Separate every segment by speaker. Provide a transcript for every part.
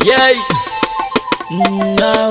Speaker 1: Yeah. Now.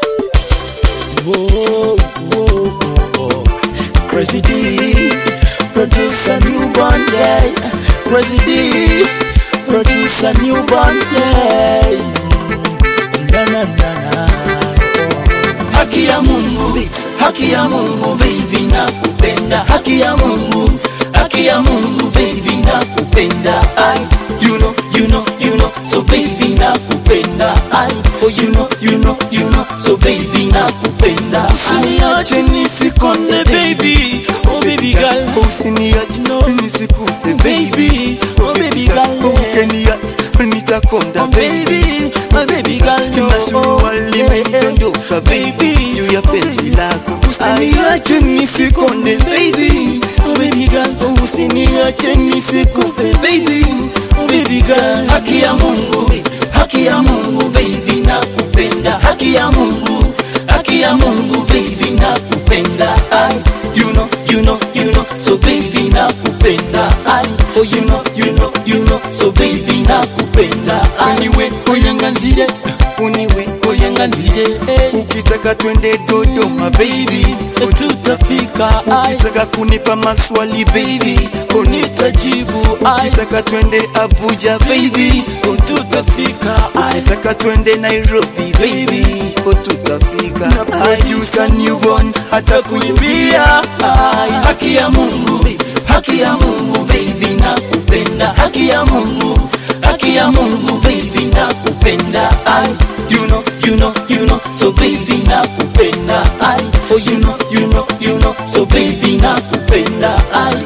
Speaker 1: Whoa, whoa, whoa. Crazy D. Produce a newborn, yeah. Crazy D. Produce a newborn, yeah. Na, na, na, na. Haki ya Mungu, haki ya Mungu, baby nakupenda. Haki ya Mungu, haki ya Mungu, baby nakupenda. I, you know, you know, you know, so baby nakupenda. I, oh you know, you know, you know, so baby nakupenda. Usiniache nisikonde baby, oh baby girl,
Speaker 2: usiniache nisikufe
Speaker 1: baby, oh baby girl,
Speaker 2: ukeniache nitakonda
Speaker 1: oh baby, my baby girl, no,
Speaker 2: Masuali imedondoka baby juu ya penzi lako usiniache nisikonde baby
Speaker 1: oh baby girl,
Speaker 2: Oh, usiniache nisikufe baby
Speaker 1: oh baby girl, haki ya Mungu, haki ya Mungu, baby nakupenda, haki ya Mungu, haki ya Mungu, baby nakupenda, I, you know, you know, you know, so baby nakupenda, I, oh you know, you know, you know, so baby nakupenda, I,
Speaker 2: Uniwe,
Speaker 1: oyanganzire,
Speaker 2: uniwe
Speaker 1: oyanganzire, eh,
Speaker 2: ukitaka twende Dodoma baby
Speaker 1: tutafika, I,
Speaker 2: ukitaka kunipa maswali baby
Speaker 1: nitajibu, I,
Speaker 2: ukitaka twende Abuja baby
Speaker 1: tutafika, I,
Speaker 2: ukitaka twende Nairobi baby tutafika
Speaker 1: Na
Speaker 2: producer newborn hata kuimbia
Speaker 1: Ai, haki ya Mungu, haki ya Mungu, baby nakupenda, haki ya Mungu, haki ya Mungu, baby nakupenda, I, you know, you know, you know, so baby nakupenda, I, oh you know, you know, you know, so baby nakupenda, I.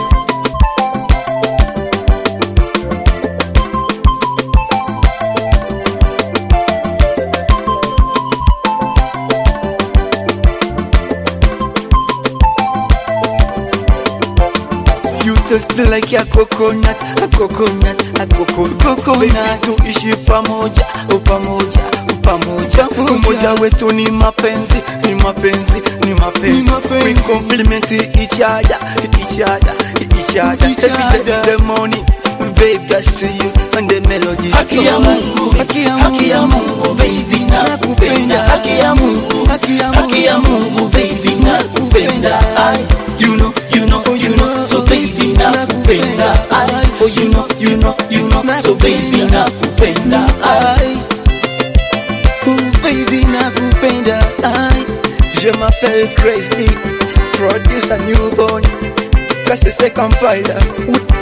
Speaker 2: You taste like a coconut, a coconut, a coconut, coconut. Tuishi pamoja, o pamoja, o pamoja. Umoja wetu ni mapenzi, ni mapenzi, ni mapenzi. We compliment each other, each other, each other. Every day the morning, babe, that's to you and the melody.
Speaker 1: Haki ya Mungu, haki ya Mungu, baby nakupenda, haki ya Mungu, haki ya Mungu, baby nakupenda, I, you know, you know, you know, so baby nakupenda, I, oh you know, you know, you know, so baby nakupenda, I.
Speaker 2: Aïe. Oh baby nakupenda aïe. Je m'appelle Crazy Produce a newborn Casse c'est Kampala